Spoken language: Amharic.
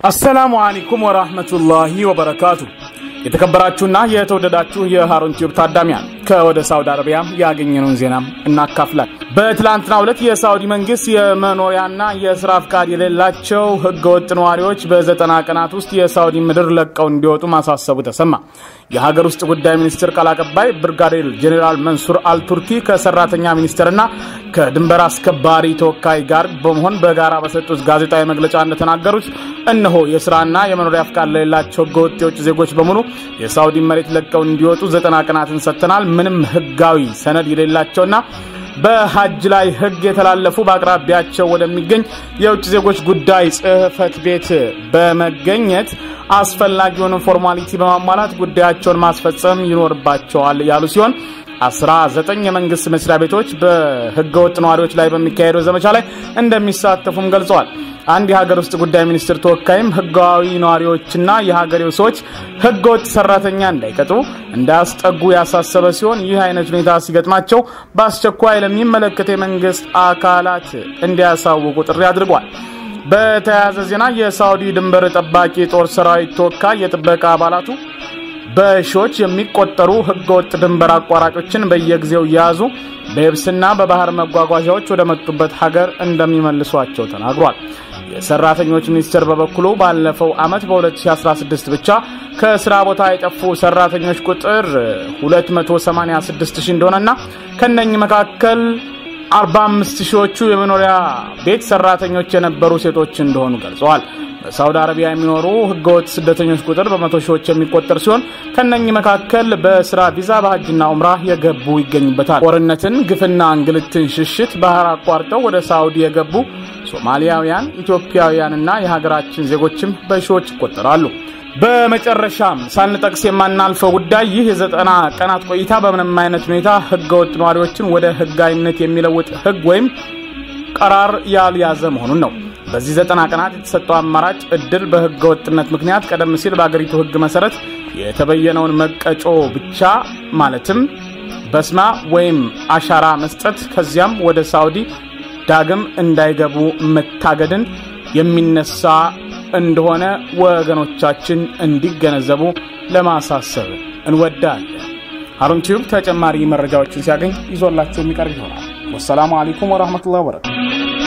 አሰላሙ አለይኩም ወራህመቱላሂ ወበረካቱ። የተከበራችሁና የተወደዳችሁ የሃሩን ቲዩብ ታዳሚያን ከወደ ሳውዲ አረቢያ ያገኘነውን ዜና እናካፍላል። በትላንትናው ዕለት የሳውዲ መንግስት የመኖሪያና የስራ ፍቃድ የሌላቸው ህገወጥ ነዋሪዎች በዘጠና ቀናት ውስጥ የሳውዲ ምድር ለቀው እንዲወጡ ማሳሰቡ ተሰማ። የሀገር ውስጥ ጉዳይ ሚኒስትር ቃል አቀባይ ብርጋዴር ጄኔራል መንሱር አልቱርኪ ከሰራተኛ ሚኒስቴርና ከድንበር አስከባሪ ተወካይ ጋር በመሆን በጋራ በሰጡት ጋዜጣዊ መግለጫ እንደተናገሩት እነሆ የስራና የመኖሪያ ፍቃድ ለሌላቸው ህገወጥ የውጭ ዜጎች በሙሉ የሳውዲ መሬት ለቀው እንዲወጡ ዘጠና ቀናትን ሰጥተናል። ምንም ህጋዊ ሰነድ የሌላቸውና በሀጅ ላይ ህግ የተላለፉ በአቅራቢያቸው ወደሚገኝ የውጭ ዜጎች ጉዳይ ጽህፈት ቤት በመገኘት አስፈላጊውን ፎርማሊቲ በማሟላት ጉዳያቸውን ማስፈጸም ይኖርባቸዋል ያሉ ሲሆን 19 የመንግስት መስሪያ ቤቶች በህገወጥ ነዋሪዎች ላይ በሚካሄደው ዘመቻ ላይ እንደሚሳተፉም ገልጸዋል። አንድ የሀገር ውስጥ ጉዳይ ሚኒስትር ተወካይም ህጋዊ ነዋሪዎችና የሀገሬው ሰዎች ህገወጥ ሰራተኛ እንዳይቀጥሩ እንዳያስጠጉ ያሳሰበ ሲሆን ይህ አይነት ሁኔታ ሲገጥማቸው በአስቸኳይ ለሚመለከተ የመንግስት አካላት እንዲያሳውቁ ጥሪ አድርጓል። በተያያዘ ዜና የሳውዲ ድንበር ጠባቂ ጦር ሰራዊት ተወካይ የጥበቃ አባላቱ በሺዎች የሚቆጠሩ ህገወጥ ድንበር አቋራጮችን በየጊዜው እየያዙ በየብስና በባህር መጓጓዣዎች ወደ መጡበት ሀገር እንደሚመልሷቸው ተናግሯል። የሰራተኞች ሚኒስቴር በበኩሉ ባለፈው ዓመት በ2016 ብቻ ከስራ ቦታ የጠፉ ሰራተኞች ቁጥር 286 ሺህ እንደሆነና ከነኚህ መካከል 45 ሺዎቹ የመኖሪያ ቤት ሰራተኞች የነበሩ ሴቶች እንደሆኑ ገልጸዋል። በሳውዲ አረቢያ የሚኖሩ ህገወጥ ስደተኞች ቁጥር በመቶ ሺዎች የሚቆጠር ሲሆን ከነኚህ መካከል በስራ ቪዛ በሀጅና ኡምራ የገቡ ይገኙበታል። ጦርነትን፣ ግፍና እንግልትን ሽሽት ባህር አቋርጠው ወደ ሳውዲ የገቡ ሶማሊያውያን፣ ኢትዮጵያውያንና የሀገራችን ዜጎችም በሺዎች ይቆጠራሉ። በመጨረሻም ሳንጠቅስ የማናልፈው ጉዳይ ይህ የዘጠና ቀናት ቆይታ በምንም አይነት ሁኔታ ህገወጥ ነዋሪዎችን ወደ ህጋዊነት የሚለውጥ ህግ ወይም ቀራር ያልያዘ መሆኑን ነው። በዚህ ዘጠና ቀናት የተሰጠው አማራጭ እድል በህገ ወጥነት ምክንያት ቀደም ሲል በአገሪቱ ህግ መሰረት የተበየነውን መቀጮ ብቻ ማለትም በስማ ወይም አሻራ መስጠት ከዚያም ወደ ሳውዲ ዳግም እንዳይገቡ መታገድን የሚነሳ እንደሆነ ወገኖቻችን እንዲገነዘቡ ለማሳሰብ እንወዳለን። ሃሩን ቲዩብ ተጨማሪ መረጃዎችን ሲያገኝ ይዞላቸው የሚቀርብ ይሆናል። ወሰላሙ አለይኩም ወረህመቱላሂ ወበረካቱ።